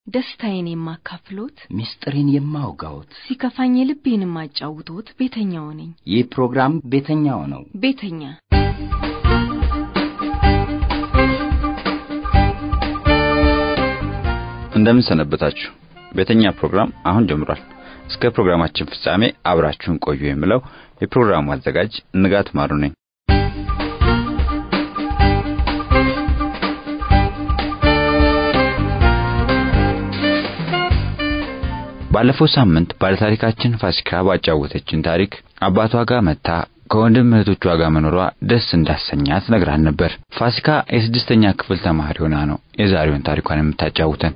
ደስታዬን የማካፍሎት፣ ምስጢሬን የማውጋዎት፣ ሲከፋኝ ልቤን የማጫውቶት ቤተኛው ነኝ። ይህ ፕሮግራም ቤተኛው ነው። ቤተኛ እንደምን ሰነበታችሁ። ቤተኛ ፕሮግራም አሁን ጀምሯል። እስከ ፕሮግራማችን ፍጻሜ አብራችሁን ቆዩ የምለው የፕሮግራሙ አዘጋጅ ንጋት ማሩ ነኝ። ባለፈው ሳምንት ባለታሪካችን ፋሲካ ባጫወተችን ታሪክ አባቷ ጋር መታ ከወንድም እህቶቿ ጋር መኖሯ ደስ እንዳሰኛት ነግራን ነበር። ፋሲካ የስድስተኛ ክፍል ተማሪ ሆና ነው የዛሬውን ታሪኳን የምታጫውተን።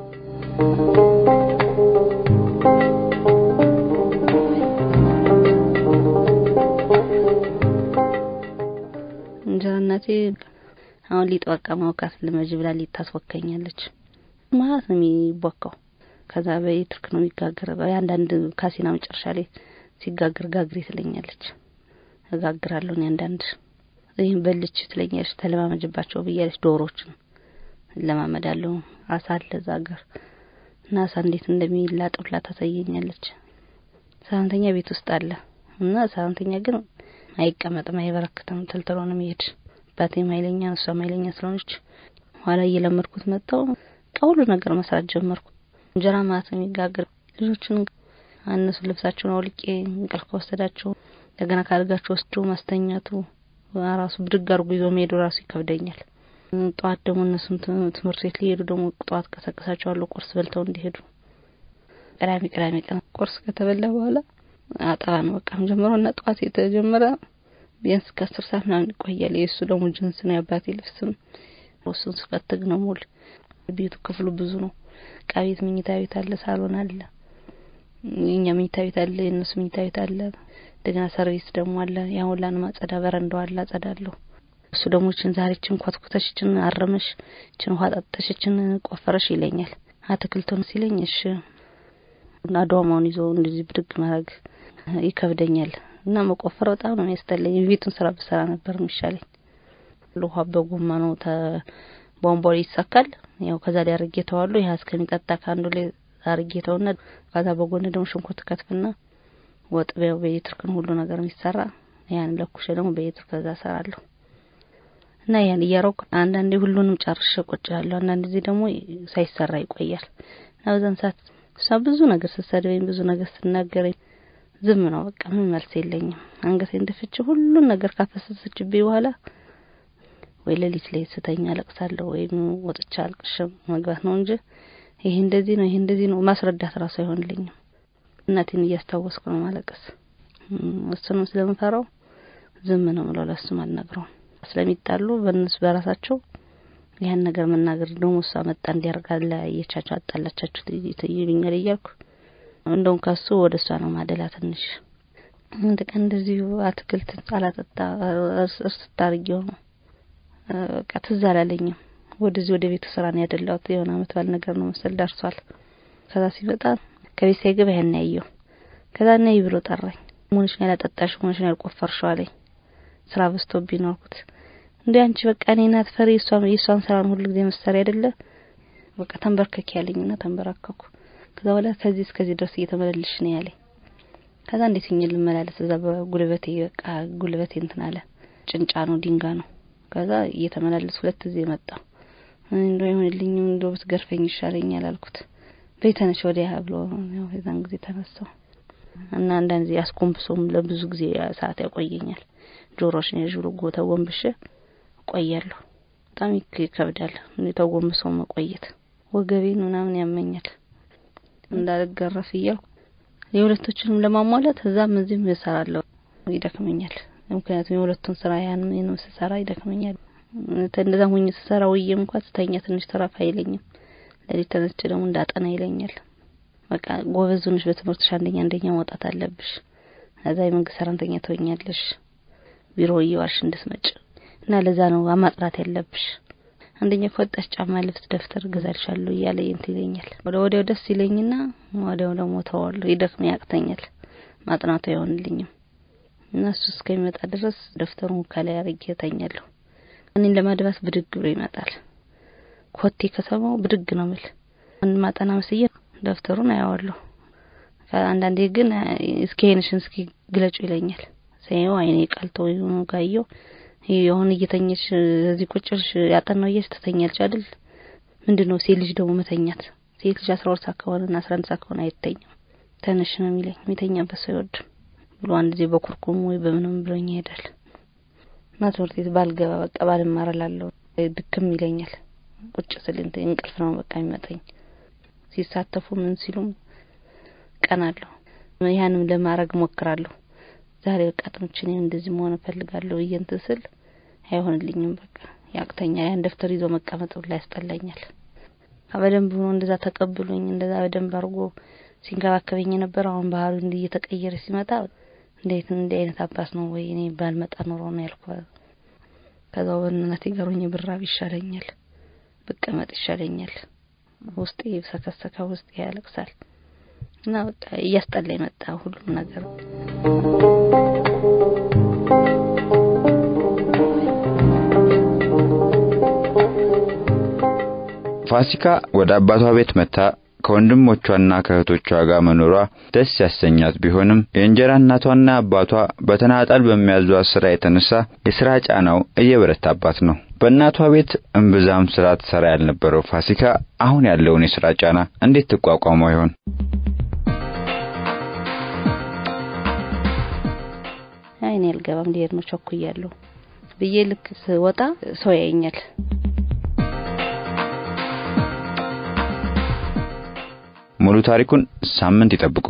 እንጀራ እናቴ አሁን ሊጥ በቃ ማውካት ልመጅ ብላ ሊጥ ታስወካኛለች ማለት ነው የሚቦካው። ከዛ በኤሌክትሪክ ነው የሚጋገረው። አንዳንድ ካሲና መጨረሻ ላይ ሲጋገር ጋግሬ ትለኛለች። እጋግራለሁ እኔ አንዳንድ ይህን በልች ትለኛለች። ተለማመጅባቸው ብያለች። ዶሮችን እለማመዳለሁ። አሳ አለ እዛ ሀገር እና አሳ እንዴት እንደሚላጥ ብላ ታሳየኛለች። ሰራተኛ ቤት ውስጥ አለ እና ሰራተኛ ግን አይቀመጥም፣ አይበረክትም፣ ተልትሎ ነው የሚሄድ። አባቴም ኃይለኛ እሷም ኃይለኛ ስለሆነች ኋላ እየለመድኩት መጣው ሁሉ ነገር መስራት ጀመርኩ። እንጀራ ማለት ነው የሚጋገር ልጆቹን አነሱ ልብሳቸውን አውልቄ እንቅልፍ ከወሰዳቸው እንደገና ካልጋቸው ወስዶ ማስተኛቱ ራሱ ብድግ አድርጎ ይዞ መሄዱ ራሱ ይከብደኛል። ጠዋት ደግሞ እነሱም ትምህርት ቤት ሊሄዱ ደግሞ ጠዋት ቀሰቅሳቸዋለሁ ቁርስ በልተው እንዲሄዱ። ቅዳሜ ቅዳሜ ቀን ቁርስ ከተበላ በኋላ አጠባ ነው በቃ ጀምሮ እና ጠዋት የተጀመረ ቢያንስ ከአስር ሰዓት ምናምን ይቆያል። የእሱ ደግሞ ጅንስ ነው የአባቴ ልብስም እሱን ስፈትግ ነው ሙሉ ቤቱ ክፍሉ ብዙ ነው። ዕቃ ቤት፣ መኝታ ቤት አለ፣ ሳሎን አለ፣ የኛ መኝታ ቤት አለ፣ የእነሱ መኝታ ቤት አለ። እንደገና ሰርቪስ ደግሞ አለ። ያን ሁላ ነው ማጸዳ። በረንዳው አለ፣ አጸዳለሁ። እሱ ደግሞ እችን ዛሬ እችን ኮትኩተሽ እችን አረመሽ እችን ውሃ ጠጥተሽ እችን ቆፈረሽ ይለኛል። አትክልቱን ሲለኝ እሺ እና ዶማውን ይዞ እንደዚህ ብድግ ማድረግ ይከብደኛል እና መቆፈር በጣም ነው የሚያስጠላኝ። ቤቱን ስራ ብሰራ ነበር የሚሻለኝ። ውሃ በጎማ ነው ቧንቧ ላይ ይሳካል። ያው ከዛ ላይ አርጌ ተዋለሁ። ያ እስከሚጠጣ ከአንዱ ላይ አርጌ ተውና ከዛ በጎን ደግሞ ሽንኩርት ከትፍና ወጥ በያው በኤሌክትሪክ ነው ሁሉ ነገር የሚሰራ። ያን ለኩሼ ደግሞ በኤሌክትሪክ ከዛ እሰራለሁ እና ያን እያረኩ አንዳንዴ ሁሉንም ጨርሼ ቁጭ ያለሁ፣ አንዳንድ ጊዜ ደግሞ ሳይሰራ ይቆያል እና በዛን ሰዓት እሷ ብዙ ነገር ስትሰድበኝ ብዙ ነገር ስትናገረኝ ዝም ነው በቃ ምን መልስ የለኝም። አንገቴን ደፍቼ ሁሉን ነገር ካፈሰሰችብኝ በኋላ ወይ ሌሊት ላይ ስተኛ አለቅሳለሁ ወይም ወጥቻ አልቅሽ መግባት ነው እንጂ ይሄ እንደዚህ ነው ይሄ እንደዚህ ነው ማስረዳት ራሱ አይሆንልኝም። እናቴን እያስታወስኩ ነው ማለቀስ። እሱንም ስለምፈራው ዝም ነው ምለው፣ ለሱም አልነግረውም። ስለሚጣሉ በእነሱ በራሳቸው ያን ነገር መናገር ደግሞ እሷ መጣ እንዲያርጋ ለያየቻቸው አጣላቻችሁ ይሉኛል እያልኩ እንደውም ከሱ ወደ እሷ ነው ማደላ ትንሽ አንድ ቀን እንደዚሁ አትክልት አላጠጣ እርስ ታርጊው ነው በቃ ትዝ አላለኝም። ወደዚህ ወደ ቤቱ ስራ ነው ያደላሁት። የሆነ አመት ባል ነገር ነው መሰል ደርሷል። ከዛ ሲመጣ ከቤት ሳይገባ ያን ያየው። ከዛ ነይ ብሎ ጠራኝ። ሞንሽ ነው ያላጠጣሽው፣ ሞንሽ ነው ያልቆፈርሽው አለኝ። ስራ በዝቶብኝ ነው አልኩት። እንዴ አንቺ በቃ እኔን አትፈሪ፣ እሷም የእሷን ስራ ነው ሁሉ ጊዜ መሰሪ አይደለ? በቃ ተንበርከክ ያለኝና ተንበረከኩ። ከዛ በኋላ ከዚህ እስከዚህ ድረስ እየተመላለሽ ነው ያለኝ። ከዛ እንዴት እኛ ልመላለስ እዛ በጉልበቴ በቃ ጉልበቴ እንትን አለ። ጭንጫ ነው ድንጋ ነው ከዛ እየተመላለስ ሁለት ጊዜ መጣ። እንደው ይሁንልኝም እንደው ብትገርፈኝ ይሻለኛል አልኩት። በይተነሽ ወዲያ ብሎ ያው የዛን ጊዜ ተነሳው እና አንዳንድ ጊዜ አስኮምብሶም ለብዙ ጊዜ ሰዓት ያቆየኛል። ጆሮሽን የዥሩ ጎ ተጎንብሼ እቆያለሁ። በጣም ይከብዳል ተጎንብሶ መቆየት። ወገቤን ምናምን ያመኛል እንዳልገረፍ እያልኩ የሁለቶችንም ለማሟላት እዛም እዚህም እሰራለሁ። ይደክመኛል ምክንያቱም የሁለቱን ስራ ያን ነው ስሰራ ይደክመኛል። እንደዛ ሁኝ ስሰራ ውዬም እንኳን ስተኛ ትንሽ ተረፍ አይለኝም። ለሊት ተነስቼ ደግሞ እንዳጠና ይለኛል። በቃ ጎበዝ ሆነሽ በትምህርትሽ አንደኛ አንደኛ መውጣት አለብሽ። ከዛ የመንግስት ሰራተኛ ትሆኛለሽ። ቢሮ እየዋልሽ እንድትመጭ እና ለዛ ነው ማጥራት ያለብሽ። አንደኛ ከወጣሽ ጫማ፣ ልብስ፣ ደብተር እገዛልሻለሁ እያለ እንትን ይለኛል። ወደ ወዲያው ደስ ይለኝና ወዲያው ደግሞ ተዋለሁ። ይደክመኝ፣ ያቅተኛል። ማጥናቱ አይሆንልኝም። እና እሱ እስከሚመጣ ድረስ ደብተሩን ከላይ አድርጌ እተኛለሁ። እኔን ለማድባስ ብድግ ብሎ ይመጣል። ኮቴ ከሰማው ብድግ ነው ምል ማጠና መስዬ ደብተሩን አያዋለሁ። አንዳንዴ ግን እስኪ አይንሽን እስኪ ግለጩ ይለኛል። ሳይው አይኔ ቀልቶ ይሁን ጋየው የሆነ እየተኘች እዚህ ቁጭልሽ ያጠናው እየሽ ትተኛለች አይደል? ምንድነው ሴት ልጅ ደግሞ መተኛት ሴት ልጅ አስራ ሁለት ሰዓት ከሆነና አስራ አንድ ሰዓት ከሆነ አይተኝም። ተነሽ ነው የሚለኝ። የሚተኛበት ሰው አይወድም ብሎ አንድ ጊዜ በኩርኩም ወይ በምንም ብሎኝ ይሄዳል። እና ትምህርት ቤት ባልገባ በቃ ባልማር እላለሁ። ድክም ይለኛል። ቁጭ ስል እንቅልፍ ነው በቃ የሚመጣኝ። ሲሳተፉ ምን ሲሉም ቀናለሁ። ያንም ለማድረግ ሞክራለሁ። ዛሬ በቃ ጥንችን እንደዚህ መሆን እፈልጋለሁ ብዬ እንትን ስል አይሆንልኝም። በቃ ያቅተኛ ያን ደብተር ይዞ መቀመጥ ሁላ ያስጠላኛል። በደንብ ሆኖ እንደዛ ተቀብሎኝ እንደዛ በደንብ አድርጎ ሲንከባከበኝ የነበረው አሁን ባህሩ እንዲህ እየተቀየረ ሲመጣ እንዴት እንዲህ አይነት አባት ነው ወይ እኔ ባልመጣ ኖሮ ነው ያልኩ። ከዛው በእናቴ ጋር ሆኜ ብራብ ይሻለኛል፣ ብቀመጥ ይሻለኛል። ውስጤ ሰከሰከ፣ ውስጤ ያለቅሳል እና በቃ እያስጠላኝ መጣ ሁሉም ነገር። ፋሲካ ወደ አባቷ ቤት መጥታ ከወንድሞቿና ከእህቶቿ ጋር መኖሯ ደስ ያሰኛት ቢሆንም የእንጀራ እናቷና አባቷ በተናጠል በሚያዟት ስራ የተነሳ የስራ ጫናው እየበረታባት ነው። በእናቷ ቤት እምብዛም ስራ ትሰራ ያልነበረው ፋሲካ አሁን ያለውን የስራ ጫና እንዴት ትቋቋመው ይሆን? አይኔ አልገባም ሊሄድ ነው ቸኩያለሁ ብዬ ልክ ስወጣ ሰው ያየኛል። ሙሉ ታሪኩን ሳምንት ይጠብቁ።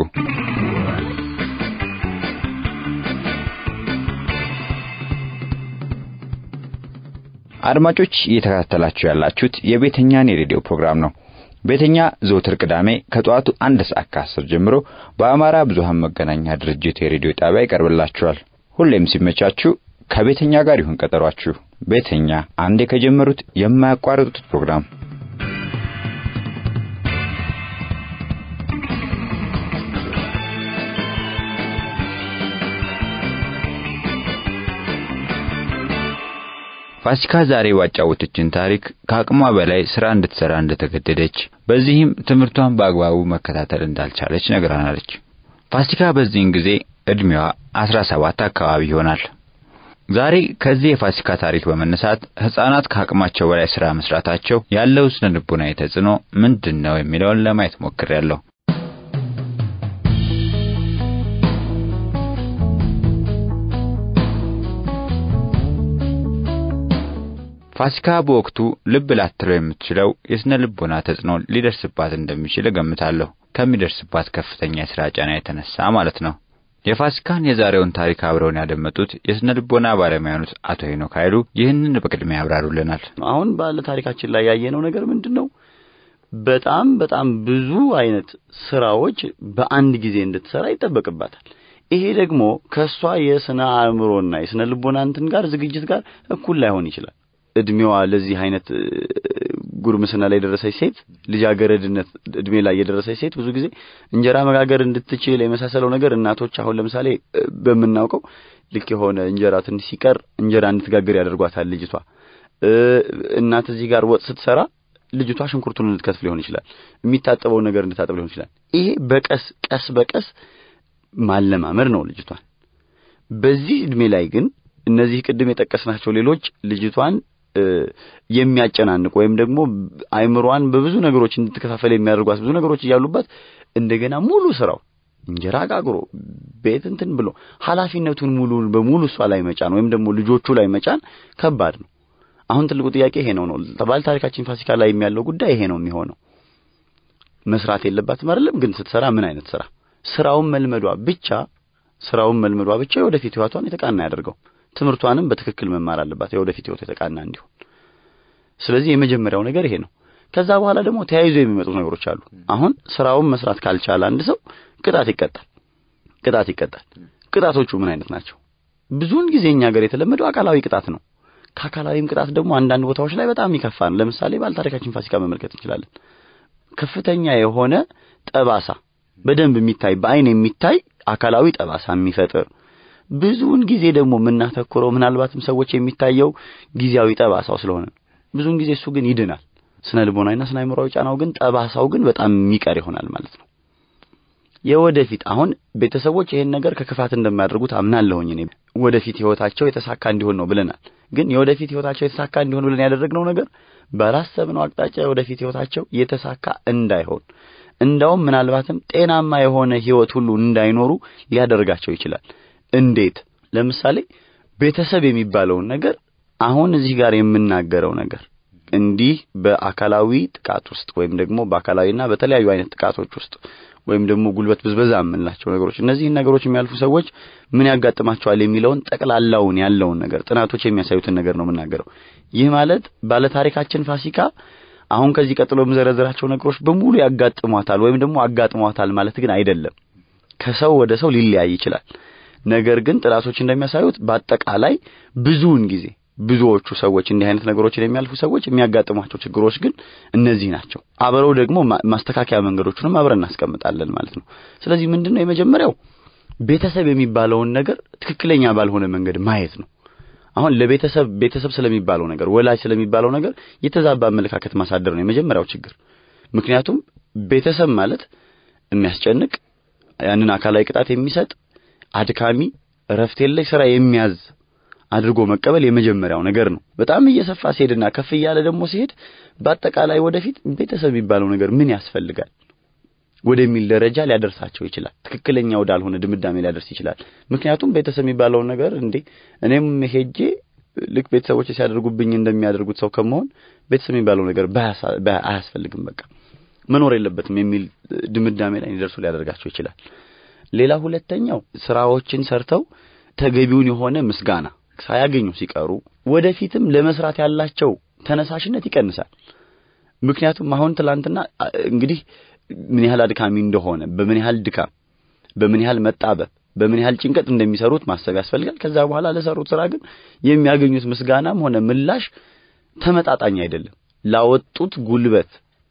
አድማጮች እየተከታተላችሁ ያላችሁት የቤተኛን የሬዲዮ ፕሮግራም ነው። ቤተኛ ዘወትር ቅዳሜ ከጠዋቱ አንድ ሰዓት ከአስር ጀምሮ በአማራ ብዙሃን መገናኛ ድርጅት የሬዲዮ ጣቢያ ይቀርብላችኋል። ሁሌም ሲመቻችሁ ከቤተኛ ጋር ይሁን ቀጠሯችሁ። ቤተኛ አንዴ ከጀመሩት የማያቋርጡት ፕሮግራም ፋሲካ ዛሬ ባጫወተችን ታሪክ ከአቅሟ በላይ ስራ እንድትሰራ እንደተገደደች በዚህም ትምህርቷን በአግባቡ መከታተል እንዳልቻለች ነግራናለች። ፋሲካ በዚህን ጊዜ እድሜዋ አስራ ሰባት አካባቢ ይሆናል። ዛሬ ከዚህ የፋሲካ ታሪክ በመነሳት ህፃናት ከአቅማቸው በላይ ስራ መስራታቸው ያለው ስነ ልቦናዊ ተጽዕኖ ምንድን ነው የሚለውን ለማየት ሞክሬያለሁ። ፋሲካ በወቅቱ ልብ ላትለው የምትችለው የስነ ልቦና ተጽዕኖ ሊደርስባት እንደሚችል እገምታለሁ። ከሚደርስባት ከፍተኛ የስራ ጫና የተነሳ ማለት ነው። የፋሲካን የዛሬውን ታሪክ አብረውን ያደመጡት የስነ ልቦና ባለሙያ የሆኑት አቶ ሄኖክ ኃይሉ ይህንን በቅድሚያ ያብራሩልናል። አሁን ባለ ታሪካችን ላይ ያየነው ነገር ምንድን ነው? በጣም በጣም ብዙ አይነት ስራዎች በአንድ ጊዜ እንድትሰራ ይጠበቅባታል። ይሄ ደግሞ ከእሷ የስነ አእምሮና የስነ ልቦና እንትን ጋር ዝግጅት ጋር እኩል ላይሆን ይችላል። እድሜዋ ለዚህ አይነት ጉርምስና ላይ የደረሰች ሴት ልጃገረድነት እድሜ ላይ የደረሰች ሴት ብዙ ጊዜ እንጀራ መጋገር እንድትችል የመሳሰለው ነገር እናቶች አሁን ለምሳሌ በምናውቀው ልክ የሆነ እንጀራ ትንሽ ሲቀር እንጀራ እንድትጋግር ያደርጓታል። ልጅቷ እናት እዚህ ጋር ወጥ ስትሰራ ልጅቷ ሽንኩርቱን እንድትከትፍ ሊሆን ይችላል። የሚታጠበው ነገር እንድታጠብ ሊሆን ይችላል። ይሄ በቀስ ቀስ በቀስ ማለማመድ ነው ልጅቷን። በዚህ እድሜ ላይ ግን እነዚህ ቅድም የጠቀስናቸው ሌሎች ልጅቷን የሚያጨናንቁ ወይም ደግሞ አይምሯን በብዙ ነገሮች እንድትከፋፈል የሚያደርጓት ብዙ ነገሮች እያሉባት እንደገና ሙሉ ስራው እንጀራ ጋግሮ ቤት እንትን ብሎ ኃላፊነቱን ሙሉ በሙሉ እሷ ላይ መጫን ወይም ደግሞ ልጆቹ ላይ መጫን ከባድ ነው። አሁን ትልቁ ጥያቄ ይሄ ነው ነው ባለ ታሪካችን ፋሲካ ላይ ያለው ጉዳይ ይሄ ነው የሚሆነው። መስራት የለባትም አይደለም፣ ግን ስትሰራ ምን አይነት ስራ ስራውን መልመዷ ብቻ ስራውን መልመዷ ብቻ የወደፊት ህይወቷን የተቃና ያደርገው ትምህርቷንም በትክክል መማር አለባት የወደፊት ህይወት የተቃና እንዲሆን። ስለዚህ የመጀመሪያው ነገር ይሄ ነው። ከዛ በኋላ ደግሞ ተያይዞ የሚመጡ ነገሮች አሉ። አሁን ስራውን መስራት ካልቻለ አንድ ሰው ቅጣት ይቀጣል። ቅጣት ይቀጣል። ቅጣቶቹ ምን አይነት ናቸው? ብዙውን ጊዜ እኛ ሀገር የተለመደው አካላዊ ቅጣት ነው። ከአካላዊም ቅጣት ደግሞ አንዳንድ ቦታዎች ላይ በጣም ይከፋ ነው። ለምሳሌ ባለታሪካችን ፋሲካ መመልከት እንችላለን። ከፍተኛ የሆነ ጠባሳ በደንብ የሚታይ በአይን የሚታይ አካላዊ ጠባሳ የሚፈጥር ብዙውን ጊዜ ደግሞ የምናተኩረው ምናልባትም ሰዎች የሚታየው ጊዜያዊ ጠባሳው ስለሆነ ብዙውን ጊዜ እሱ ግን ይድናል። ስነ ልቦናዊና ስነ አእምሮአዊ ጫናው ግን ጠባሳው ግን በጣም የሚቀር ይሆናል ማለት ነው። የወደፊት አሁን ቤተሰቦች ይሄን ነገር ከክፋት እንደማያደርጉት አምናለሁኝ እኔ ወደፊት ህይወታቸው የተሳካ እንዲሆን ነው ብለናል። ግን የወደፊት ህይወታቸው የተሳካ እንዲሆን ብለን ያደረግነው ነገር ባላሰብነው አቅጣጫ የወደፊት ህይወታቸው የተሳካ እንዳይሆን እንዳውም ምናልባትም ጤናማ የሆነ ህይወት ሁሉ እንዳይኖሩ ሊያደርጋቸው ይችላል። እንዴት? ለምሳሌ ቤተሰብ የሚባለውን ነገር አሁን እዚህ ጋር የምናገረው ነገር እንዲህ በአካላዊ ጥቃት ውስጥ ወይም ደግሞ በአካላዊና በተለያዩ አይነት ጥቃቶች ውስጥ ወይም ደግሞ ጉልበት ብዝበዛ የምንላቸው ነገሮች እነዚህን ነገሮች የሚያልፉ ሰዎች ምን ያጋጥማቸዋል የሚለውን ጠቅላላውን ያለውን ነገር ጥናቶች የሚያሳዩትን ነገር ነው የምናገረው። ይህ ማለት ባለታሪካችን ፋሲካ አሁን ከዚህ ቀጥሎ የምዘረዝራቸው ነገሮች በሙሉ ያጋጥሟታል ወይም ደግሞ አጋጥሟታል ማለት ግን አይደለም። ከሰው ወደ ሰው ሊለያይ ይችላል። ነገር ግን ጥናቶች እንደሚያሳዩት በአጠቃላይ ብዙውን ጊዜ ብዙዎቹ ሰዎች እንዲህ አይነት ነገሮችን የሚያልፉ ሰዎች የሚያጋጥሟቸው ችግሮች ግን እነዚህ ናቸው። አብረው ደግሞ ማስተካከያ መንገዶቹንም አብረን እናስቀምጣለን ማለት ነው። ስለዚህ ምንድነው የመጀመሪያው ቤተሰብ የሚባለውን ነገር ትክክለኛ ባልሆነ መንገድ ማየት ነው። አሁን ለቤተሰብ ቤተሰብ ስለሚባለው ነገር ወላጅ ስለሚባለው ነገር የተዛባ አመለካከት ማሳደር ነው የመጀመሪያው ችግር። ምክንያቱም ቤተሰብ ማለት የሚያስጨንቅ ያንን አካላዊ ቅጣት የሚሰጥ አድካሚ፣ እረፍት የለሽ ስራ የሚያዝ አድርጎ መቀበል የመጀመሪያው ነገር ነው። በጣም እየሰፋ ሲሄድና ከፍ እያለ ደግሞ ሲሄድ በአጠቃላይ ወደፊት ቤተሰብ የሚባለው ነገር ምን ያስፈልጋል ወደሚል ደረጃ ሊያደርሳቸው ይችላል። ትክክለኛ ወዳልሆነ ድምዳሜ ሊያደርስ ይችላል። ምክንያቱም ቤተሰብ የሚባለውን ነገር እንዴ እኔም ሄጄ ልክ ቤተሰቦች ሲያደርጉብኝ እንደሚያደርጉት ሰው ከመሆን ቤተሰብ የሚባለው ነገር አያስፈልግም፣ በቃ መኖር የለበትም የሚል ድምዳሜ ላይ ሊደርሱ ሊያደርጋቸው ይችላል። ሌላ ሁለተኛው ስራዎችን ሰርተው ተገቢውን የሆነ ምስጋና ሳያገኙ ሲቀሩ ወደፊትም ለመስራት ያላቸው ተነሳሽነት ይቀንሳል። ምክንያቱም አሁን ትላንትና እንግዲህ ምን ያህል አድካሚ እንደሆነ በምን ያህል ድካም፣ በምን ያህል መጣበብ፣ በምን ያህል ጭንቀት እንደሚሰሩት ማሰብ ያስፈልጋል። ከዛ በኋላ ለሰሩት ስራ ግን የሚያገኙት ምስጋናም ሆነ ምላሽ ተመጣጣኝ አይደለም። ላወጡት ጉልበት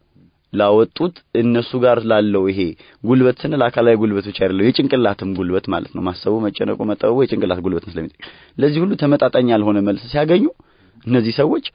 ላወጡት እነሱ ጋር ላለው ይሄ ጉልበት ስንል አካላዊ ጉልበት ብቻ አይደለም፣ የጭንቅላትም ጉልበት ማለት ነው። ማሰቡ፣ መጨነቁ፣ መጠበቡ የጭንቅላት ጉልበት ስለሚጠይቅ ለዚህ ሁሉ ተመጣጣኝ ያልሆነ መልስ ሲያገኙ እነዚህ ሰዎች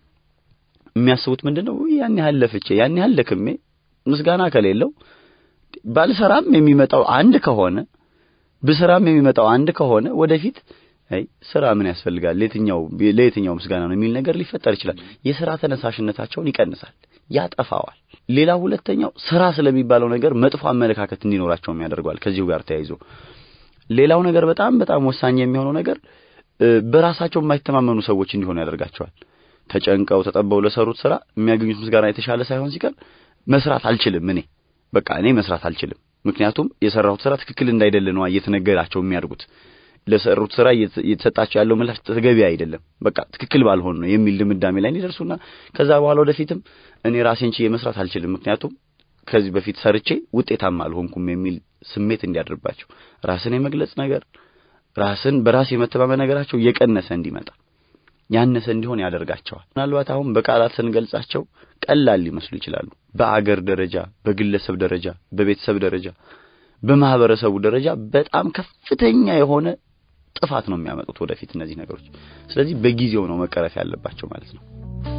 የሚያስቡት ምንድነው? ያን ያህል ለፍቼ ያን ያህል ደክሜ ምስጋና ከሌለው ባልሰራም የሚመጣው አንድ ከሆነ ብስራም የሚመጣው አንድ ከሆነ ወደፊት አይ ስራ ምን ያስፈልጋል ለየትኛው ለየትኛው ምስጋና ነው የሚል ነገር ሊፈጠር ይችላል። የስራ ተነሳሽነታቸውን ይቀንሳል፣ ያጠፋዋል። ሌላ ሁለተኛው ስራ ስለሚባለው ነገር መጥፎ አመለካከት እንዲኖራቸውም ያደርገዋል። ከዚሁ ጋር ተያይዞ ሌላው ነገር በጣም በጣም ወሳኝ የሚሆነው ነገር በራሳቸው የማይተማመኑ ሰዎች እንዲሆኑ ያደርጋቸዋል። ተጨንቀው ተጠበው ለሰሩት ስራ የሚያገኙት ምስጋና የተሻለ ሳይሆን ሲቀር መስራት አልችልም እኔ በቃ እኔ መስራት አልችልም፣ ምክንያቱም የሰራሁት ስራ ትክክል እንዳይደለ ነው እየተነገራቸው የሚያደርጉት ለሰሩት ስራ እየተሰጣቸው ያለው ምላሽ ተገቢ አይደለም፣ በቃ ትክክል ባልሆን ነው የሚል ድምዳሜ ላይ እንዲደርሱና ከዛ በኋላ ወደፊትም እኔ ራሴን ችዬ መስራት አልችልም፣ ምክንያቱም ከዚህ በፊት ሰርቼ ውጤታማ አልሆንኩም የሚል ስሜት እንዲያድርባቸው ራስን የመግለጽ ነገር ራስን በራስ የመተማመን ነገራቸው እየቀነሰ እንዲመጣ ያነሰ እንዲሆን ያደርጋቸዋል። ምናልባት አሁን በቃላት ስንገልጻቸው ቀላል ሊመስሉ ይችላሉ። በአገር ደረጃ፣ በግለሰብ ደረጃ፣ በቤተሰብ ደረጃ፣ በማህበረሰቡ ደረጃ በጣም ከፍተኛ የሆነ ጥፋት ነው የሚያመጡት ወደፊት እነዚህ ነገሮች። ስለዚህ በጊዜው ነው መቀረፍ ያለባቸው ማለት ነው።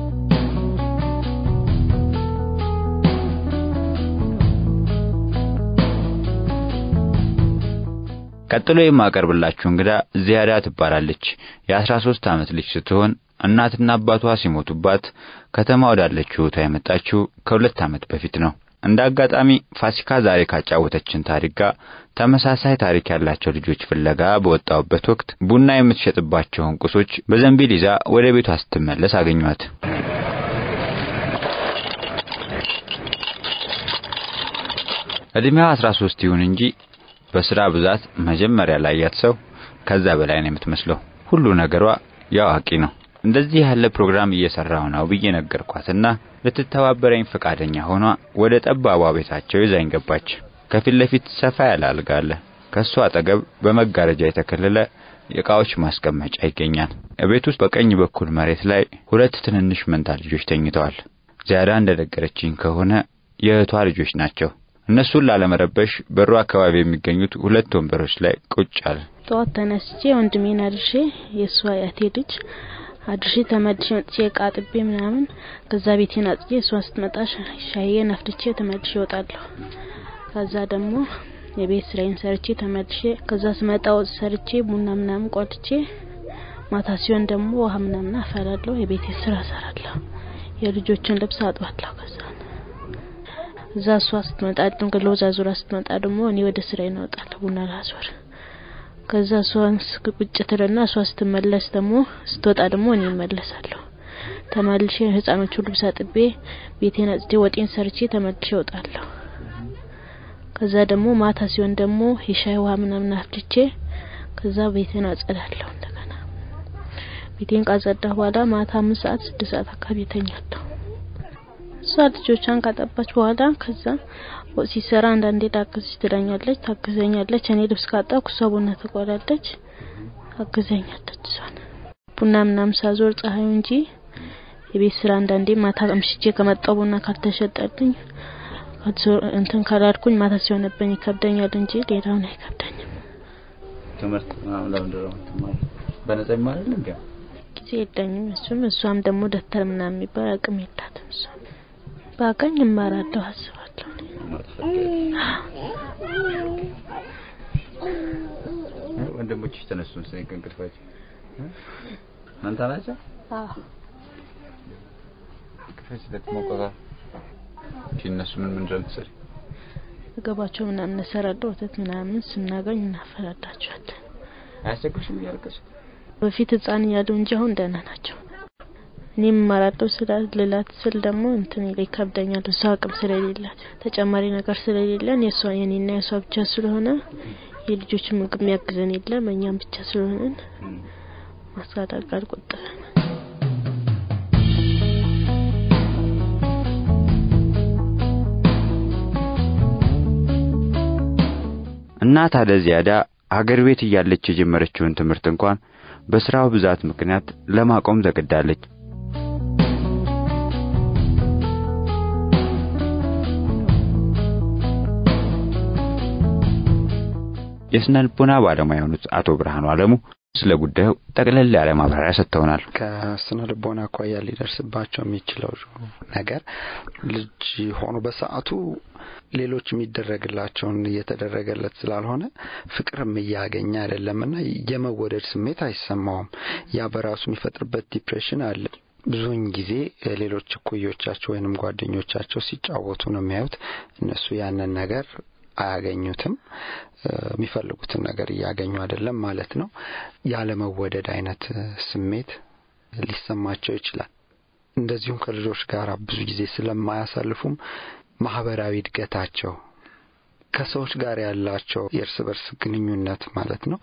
ቀጥሎ የማቀርብላችሁ እንግዳ ዚያዳ ትባላለች። የአስራ ሶስት ዓመት ልጅ ስትሆን እናትና አባቷ ሲሞቱባት ከተማ ወዳለችው እህቷ የመጣችው ከሁለት ዓመት በፊት ነው። እንደ አጋጣሚ ፋሲካ ዛሬ ካጫወተችን ታሪክ ጋር ተመሳሳይ ታሪክ ያላቸው ልጆች ፍለጋ በወጣሁበት ወቅት ቡና የምትሸጥባቸውን ቁሶች በዘንቢል ይዛ ወደ ቤቷ ስትመለስ አገኟት። እድሜዋ አስራ ሶስት ይሁን እንጂ በስራ ብዛት መጀመሪያ ላይ ያት ሰው ከዛ በላይ ነው የምትመስለው። ሁሉ ነገሯ ያዋቂ ነው። እንደዚህ ያለ ፕሮግራም እየሰራሁ ነው ብዬ ነገርኳትና ልትተባበረኝ ፈቃደኛ ሆኗ ወደ ጠባቧ ቤታቸው ይዛኝ ገባች። ከፊት ለፊት ሰፋ ያለ አልጋ አለ። ከሱ አጠገብ በመጋረጃ የተከለለ የእቃዎች ማስቀመጫ ይገኛል። ቤት ውስጥ በቀኝ በኩል መሬት ላይ ሁለት ትንንሽ መንታ ልጆች ተኝተዋል። ዚያዳ እንደነገረችኝ ከሆነ የእህቷ ልጆች ናቸው። እነሱን ላለመረበሽ በሩ አካባቢ የሚገኙት ሁለት ወንበሮች ላይ ቁጭ አለ። ጠዋት ተነስቼ ወንድሜን አድርሼ የእሷ አያቴ ልጅ አድርሼ ተመልሼ መጥቼ እቃ አጥቤ ምናምን ከዛ ቤቴን አጽጄ እሷ ስትመጣ ሻዬን አፍልቼ ተመልሼ እወጣለሁ። ከዛ ደግሞ የቤት ስራዬን ሰርቼ ተመልሼ ከዛ ስመጣ ወጥ ሰርቼ ቡና ምናምን ቆልቼ ማታ ሲሆን ደግሞ ውሃ ምናምን አፈላለሁ። የቤቴ ስራ እሰራለሁ። የልጆችን ልብስ አጥባለሁ። ከዛ እዛ እሷ ስትመጣ ለወዛ ዙራ ስትመጣ ደግሞ እኔ ወደ ስራ እወጣለሁ ቡና ላዞር። ከዛ እሷ ቁጭ ትልና እሷ ስትመለስ ደግሞ ስትወጣ ደግሞ እኔ እመለሳለሁ። ተመልሼ ህፃኖቹ ልብስ አጥቤ ቤቴን አጽጄ ወጤን ሰርቼ ተመልሼ እወጣለሁ። ከዛ ደግሞ ማታ ሲሆን ደግሞ የሻይ ውሃ ምናምን አፍልቼ ከዛ ቤቴን አጸዳለሁ። እንደገና ቤቴን ካጸዳሁ በኋላ ማታ አምስት ሰዓት ስድስት ሰዓት አካባቢ እተኛለሁ። እሷ ልጆቿን ካጠባች በኋላ ከዛ ወጥ ሲሰራ አንዳንዴ ላግዝሽ ትለኛለች፣ ታግዘኛለች። እኔ ልብስ ካጠብኩ እሷ ቡና ትቆላለች፣ ታግዘኛለች። እሷን ቡና ምናምን ሳዞር ፀሐዩ እንጂ የቤት ስራ አንዳንዴ ማታ አምሽቼ ከመጣው ቡና ካልተሸጠልኝ እንትን ካላልኩኝ ማታ ሲሆንብኝ ይከብደኛል እንጂ ሌላውን አይከብደኝም። ትምህርት ምናምን ለምንድን ነው የምትማሪው? በነጻ ይማራል እንዴ? ጊዜ የለኝም። እሱም እሷም ደግሞ ደብተር ምናምን የሚባል አቅም የላትም። እሷ ባቀኝ እማራለሁ አስባለሁ። ወንድሞችሽ ተነሱ መሰለኝ ከእንቅልፋቸው አንተ ናቸው? አዎ እንቅልፍሽ ስለተሞቀቃ እሺ፣ እነሱ ምን ምን እንደምትሰሪ ምግባቸው ምናምን እሰራለሁ። ወተት ምናምን ስናገኝ እናፈላላቸዋለን። አያስቸግርሽም እያለቀሽ? በፊት ህፃን እያሉ እንጂ አሁን ደህና ናቸው። እኔም እማራለሁ ስላ ልላት ስል ደግሞ እንትን ይለ ይከብደኛል። እሷ አቅም ስለሌላት ተጨማሪ ነገር ስለሌለን የእሷ የኔና የእሷ ብቻ ስለሆነ የልጆች ምግብ የሚያግዘን የለም። እኛም ብቻ ስለሆነን ማሳደግ አልቆጠበም። እናት አለ ዚያዳ ሀገር ቤት እያለች የጀመረችውን ትምህርት እንኳን በስራው ብዛት ምክንያት ለማቆም ተገዳለች። የስነ ልቦና ባለሙያ የሆኑት አቶ ብርሃኑ አለሙ ስለ ጉዳዩ ጠቅለል ያለ ማብራሪያ ሰጥተውናል። ከስነ ልቦና አኳያ ሊደርስባቸው የሚችለው ነገር ልጅ ሆኖ በሰዓቱ ሌሎች የሚደረግላቸውን እየተደረገለት ስላልሆነ ፍቅርም እያገኘ አይደለምና የመወደድ ስሜት አይሰማውም። ያ በራሱ የሚፈጥርበት ዲፕሬሽን አለ። ብዙውን ጊዜ ሌሎች እኩዮቻቸው ወይንም ጓደኞቻቸው ሲጫወቱ ነው የሚያዩት። እነሱ ያንን ነገር አያገኙትም። የሚፈልጉትን ነገር እያገኙ አይደለም ማለት ነው። ያለመወደድ አይነት ስሜት ሊሰማቸው ይችላል። እንደዚሁም ከልጆች ጋር ብዙ ጊዜ ስለማያሳልፉም ማህበራዊ እድገታቸው ከሰዎች ጋር ያላቸው የእርስ በርስ ግንኙነት ማለት ነው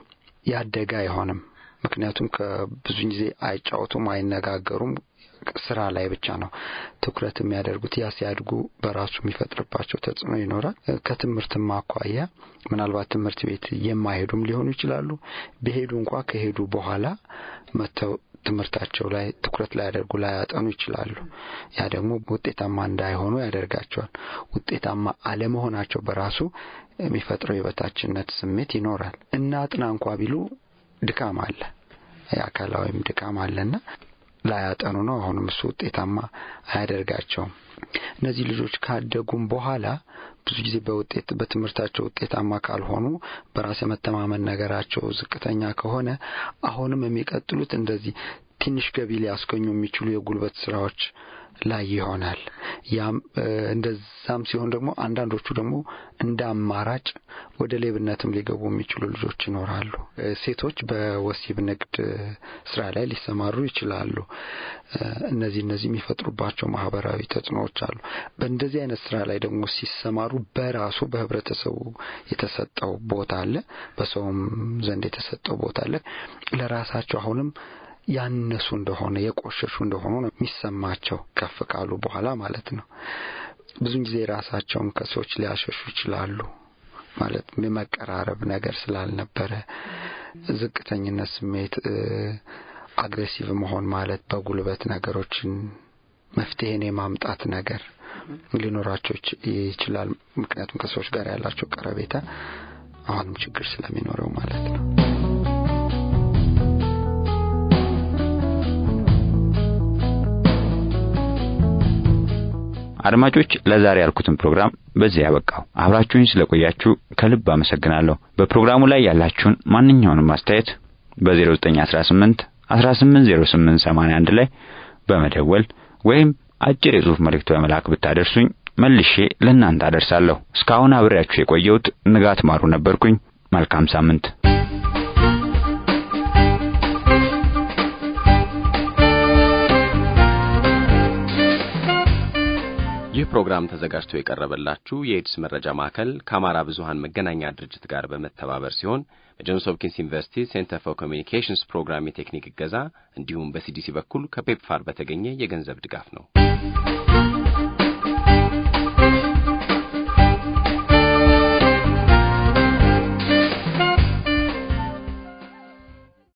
ያደገ አይሆንም። ምክንያቱም ከብዙ ጊዜ አይጫወቱም፣ አይነጋገሩም። ስራ ላይ ብቻ ነው ትኩረት የሚያደርጉት። ያ ሲያድጉ በራሱ የሚፈጥርባቸው ተጽዕኖ ይኖራል። ከትምህርትም አኳያ ምናልባት ትምህርት ቤት የማይሄዱም ሊሆኑ ይችላሉ። ቢሄዱ እንኳ ከሄዱ በኋላ መጥተው ትምህርታቸው ላይ ትኩረት ላያደርጉ ላያጠኑ ይችላሉ። ያ ደግሞ ውጤታማ እንዳይሆኑ ያደርጋቸዋል። ውጤታማ አለመሆናቸው በራሱ የሚፈጥረው የበታችነት ስሜት ይኖራል። እና አጥና እንኳ ቢሉ ድካም አለ፣ የአካላዊም ድካም አለና ላያጠኑ ነው። አሁንም እሱ ውጤታማ አያደርጋቸውም። እነዚህ ልጆች ካደጉም በኋላ ብዙ ጊዜ በውጤት በትምህርታቸው ውጤታማ ካልሆኑ በራስ የመተማመን ነገራቸው ዝቅተኛ ከሆነ አሁንም የሚቀጥሉት እንደዚህ ትንሽ ገቢ ሊያስገኙ የሚችሉ የጉልበት ስራዎች ላይ ይሆናል። ያም እንደዛም ሲሆን ደግሞ አንዳንዶቹ ደግሞ እንደ አማራጭ ወደ ሌብነትም ሊገቡ የሚችሉ ልጆች ይኖራሉ። ሴቶች በወሲብ ንግድ ስራ ላይ ሊሰማሩ ይችላሉ። እነዚህ እነዚህ የሚፈጥሩባቸው ማህበራዊ ተጽዕኖዎች አሉ። በእንደዚህ አይነት ስራ ላይ ደግሞ ሲሰማሩ በራሱ በህብረተሰቡ የተሰጠው ቦታ አለ፣ በሰውም ዘንድ የተሰጠው ቦታ አለ። ለራሳቸው አሁንም ያነሱ እንደሆነ የቆሸሹ እንደሆኑ ነው የሚሰማቸው ከፍ ካሉ በኋላ ማለት ነው። ብዙን ጊዜ ራሳቸውን ከሰዎች ሊያሸሹ ይችላሉ። ማለት የመቀራረብ ነገር ስላልነበረ ዝቅተኝነት ስሜት፣ አግሬሲቭ መሆን ማለት በጉልበት ነገሮችን መፍትሄን የማምጣት ነገር ሊኖራቸው ይችላል። ምክንያቱም ከሰዎች ጋር ያላቸው ቀረቤታ አሁንም ችግር ስለሚኖረው ማለት ነው። አድማጮች ለዛሬ ያልኩትን ፕሮግራም በዚህ ያበቃው። አብራችሁኝ ስለቆያችሁ ከልብ አመሰግናለሁ። በፕሮግራሙ ላይ ያላችሁን ማንኛውንም አስተያየት በ0918 180881 ላይ በመደወል ወይም አጭር የጽሑፍ መልእክት በመላክ ብታደርሱኝ መልሼ ለእናንተ አደርሳለሁ። እስካሁን አብሬያችሁ የቆየሁት ንጋት ማሩ ነበርኩኝ። መልካም ሳምንት። ይህ ፕሮግራም ተዘጋጅቶ የቀረበላችሁ የኤድስ መረጃ ማዕከል ከአማራ ብዙሃን መገናኛ ድርጅት ጋር በመተባበር ሲሆን በጆንስ ሆፕኪንስ ዩኒቨርሲቲ ሴንተር ፎር ኮሚኒኬሽንስ ፕሮግራም የቴክኒክ እገዛ እንዲሁም በሲዲሲ በኩል ከፔፕፋር በተገኘ የገንዘብ ድጋፍ ነው።